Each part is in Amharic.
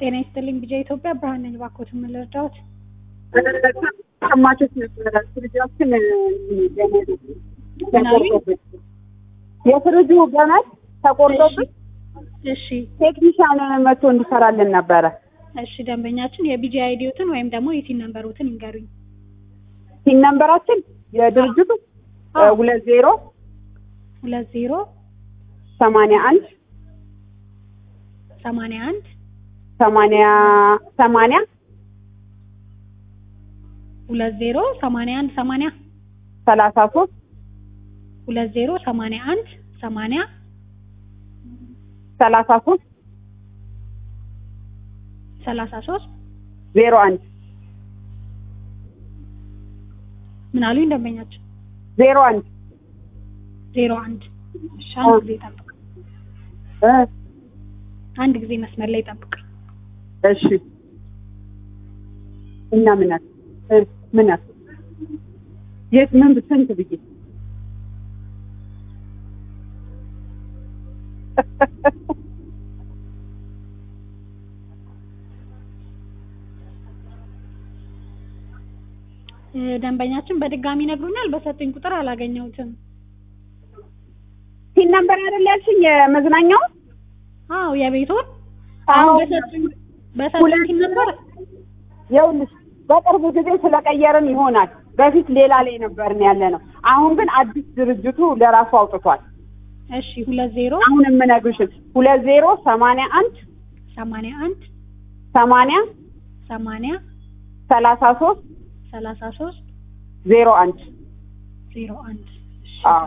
ጤና ይስጥልኝ ቢጃ ኢትዮጵያ ብርሃን ነኝ። እባክዎት ምን ልርዳዎት? ሰማቾች ነበረ ፍሪጃችን ገመድ ምን አሉኝ? ተቆርጦብን የፍሪጁ ገመድ ተቆርጦብን እሺ ቴክኒሻን መጥቶ እንዲሰራልን ነበረ። እሺ ደንበኛችን የቢጂ አይዲዎትን ወይም ደግሞ የቲን ነምበሮትን ይንገሩኝ። ሲን ነንበራችን የድርጅቱ አዎ። ሁለት ዜሮ ሁለት ዜሮ ሰማንያ አንድ ሰማንያ አንድ ሰማንያ ሰማንያ ሁለት ዜሮ ሰማንያ አንድ ሰማንያ ሰላሳ ሶስት ሁለት ዜሮ ሰማንያ አንድ ሰማንያ ሰላሳ ሶስት ሰላሳ ሶስት ዜሮ አንድ ምን አሉኝ ደንበኛችን? ዜሮ አንድ ዜሮ አንድ እሺ አንድ ጊዜ ጠብቅ እ አንድ ጊዜ መስመር ላይ ጠብቅ። እሺ እና ምናት እ ምናት የት ምን ስንት ብዬ እ ደንበኛችን በድጋሚ ይነግሩኛል። በሰጡኝ ቁጥር አላገኘሁትም። ሲን ነንበር አይደል ያልሽኝ የመዝናኛው አዎ የቤቱን አዎ። አሁን በሰጡኝ በሰጡኝ ሁለት ቲን ነበር ይኸውልሽ በቅርብ ጊዜ ስለቀየርን ይሆናል። በፊት ሌላ ላይ ነበርን ያለ ነው። አሁን ግን አዲስ ድርጅቱ ለራሱ አውጥቷል። እሺ ሁለት ዜሮ አሁን የምነግርሽን ሁለት ዜሮ ሰማንያ አንድ ሰማንያ አንድ ሰማንያ ሰማንያ ሰላሳ ሶስት ሰላሳ ሶስት ዜሮ አንድ ዜሮ አንድ እሺ አዎ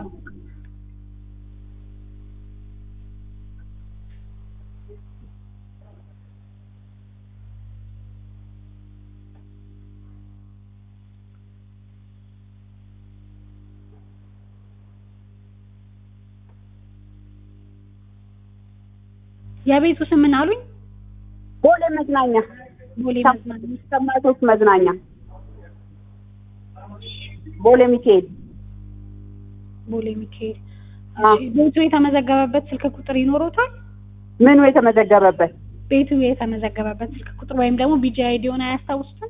የቤቱ ስም ምን አሉኝ? ቦሌ መዝናኛ ቦሌ መዝናኛ ሰማቶች መዝናኛ ቦሌ ሚካኤል ቦሌ ሚካኤል። አዎ። እሺ ቤቱ የተመዘገበበት ስልክ ቁጥር ይኖሮታል? ምኑ የተመዘገበበት ቤቱ የተመዘገበበት ስልክ ቁጥር ወይም ደግሞ ቢጂ አይዲውን አያስታውሱትም?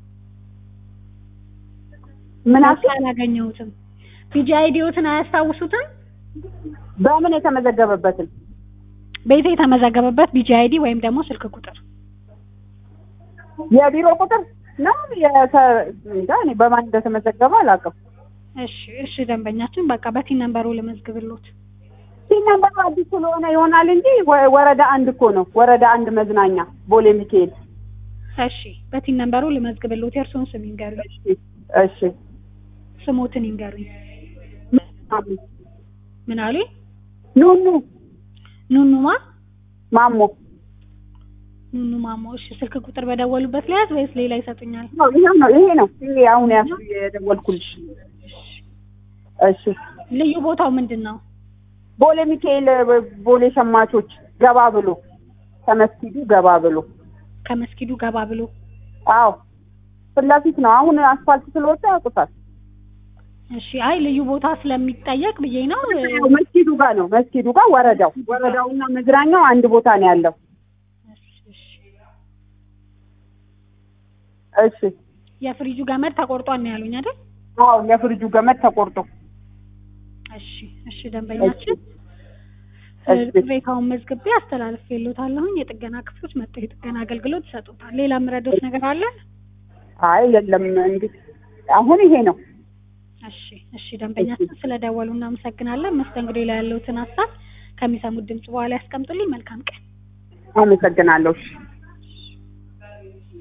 ምን አልሽኝ? አላገኘሁትም። ቢጂ አይዲዎትን አያስታውሱትም? በምን የተመዘገበበትን ቤቱ የተመዘገበበት ቢጂ አይዲ ወይም ደግሞ ስልክ ቁጥር የቢሮ ቁጥር ነው የተ- እንጃ እኔ በማን እንደተመዘገበ አላውቅም። እሺ እሺ ደንበኛችን በቃ በቲን ነምበሩ ልመዝግብሎት። ሲን ነምበሩ አዲስ ስለሆነ ይሆናል እንጂ ወ- ወረዳ አንድ እኮ ነው። ወረዳ አንድ መዝናኛ ቦሌ ሚካኤል። እሺ በቲን ነምበሩ ልመዝግብሎት። የእርስዎን ስም ይንገሩኝ። እሺ እሺ ስሞትን ይንገሩኝ። ምን አሉኝ? ኑኑ ኑኑማ ማሞ ኑኑ ማሞ። እሺ ስልክ ቁጥር በደወሉበት ለያዝ ወይስ ሌላ ይሰጡኛል? ነው ይሄ ነው ይሄ ነው ይሄ አሁን ያሱ የደወልኩልሽ። እሺ ልዩ ቦታው ምንድን ነው? ቦሌ ሚካኤል ብ- ቦሌ ሸማቾች ገባ ብሎ ከመስጊዱ ገባ ብሎ ከመስጊዱ ገባ ብሎ አዎ ፊት ለፊት ነው። አሁን አስፋልት ስለወጣ ያውቁታል። እሺ አይ ልዩ ቦታ ስለሚጠየቅ ብዬ ነው። ያው መስጊዱ ጋር ነው መስጊዱ ጋር ወረዳው ወረዳውና መዝናኛው አንድ ቦታ ነው ያለው። እሺ፣ እሺ። እሺ የፍሪጁ ገመድ ተቆርጧል ነው ያሉኝ አይደል? አዎ የፍሪጁ ገመድ ተቆርጦ እሺ እሺ ደንበኛችን እሺ። ቅሬታውን መዝግቤ አስተላልፌልዎታለሁኝ። የጥገና ክፍሎች መጥተው የጥገና አገልግሎት ይሰጡታል። ሌላ የምረዳዎት ነገር አለ? አይ የለም እንግዲህ አሁን ይሄ ነው። እሺ እሺ ደንበኛችን ስለደወሉ እናመሰግናለን። መስተንግዶ ላይ ያለውትን ሀሳብ ከሚሰሙት ድምጽ በኋላ ያስቀምጡልኝ። መልካም ቀን። አመሰግናለሁ። እሺ